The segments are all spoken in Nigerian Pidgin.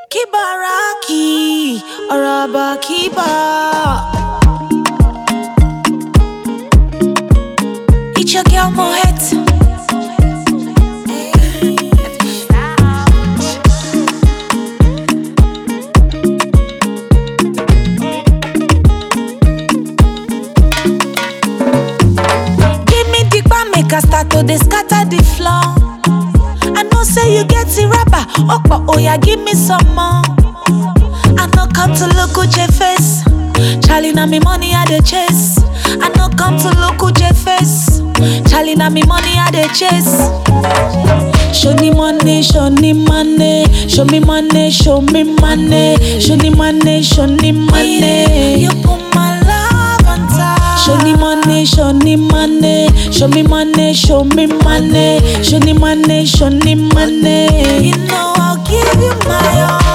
Kibaraki, Araba Kiba. It's your girl Mohet. Give me the bar, make I start to dey scatter the floor. I know say you get the rubber, oh, oh yeah, give me some more. I no come to look at your face. Charlie, na me money I dey chase. I no come to look at your face. Charlie, na me money I dey chase. Show me money, show me money, show me money, show me money, show me money, show me money. You put my love on top. Show me money, show me money, show me money, show me money, show me money, show me money. You know I'll give you my all.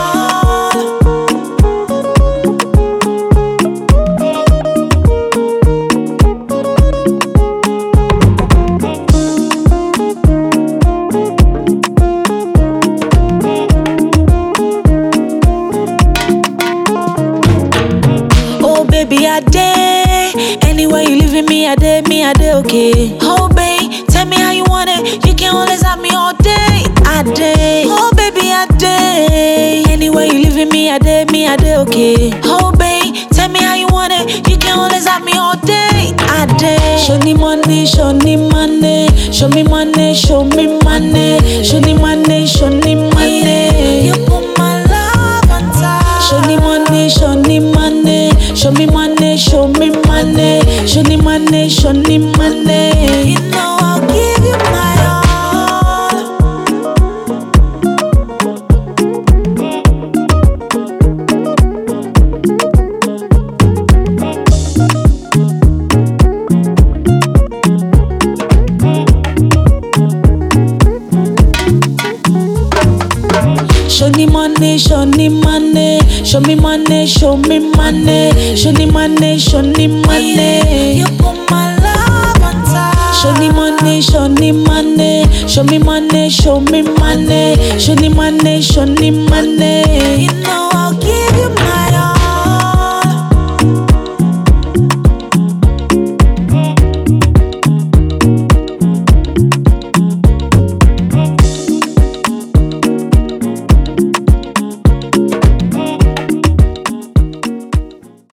Oh baby, I day. Anywhere you leaving me, I day, me, I day, okay. Oh babe, tell me how you want it. You can always have me all day. I day. Oh baby, I day. Anywhere you leaving me, I day, me, I day, okay. Oh babe, tell me how you want it. You can always have me all day. I day. Show me money, show me money, show me money, show me money, show me money, show me money. You put my love on top. Show me money, show me money, show me money, show me money, show me money, show me money. You know I'll give you my all. Show me money, show me money, show me money, show me money, show me money, show me money. You put my love on top. Show me money, show me money, show me money, show me money, show me money, show me money. You know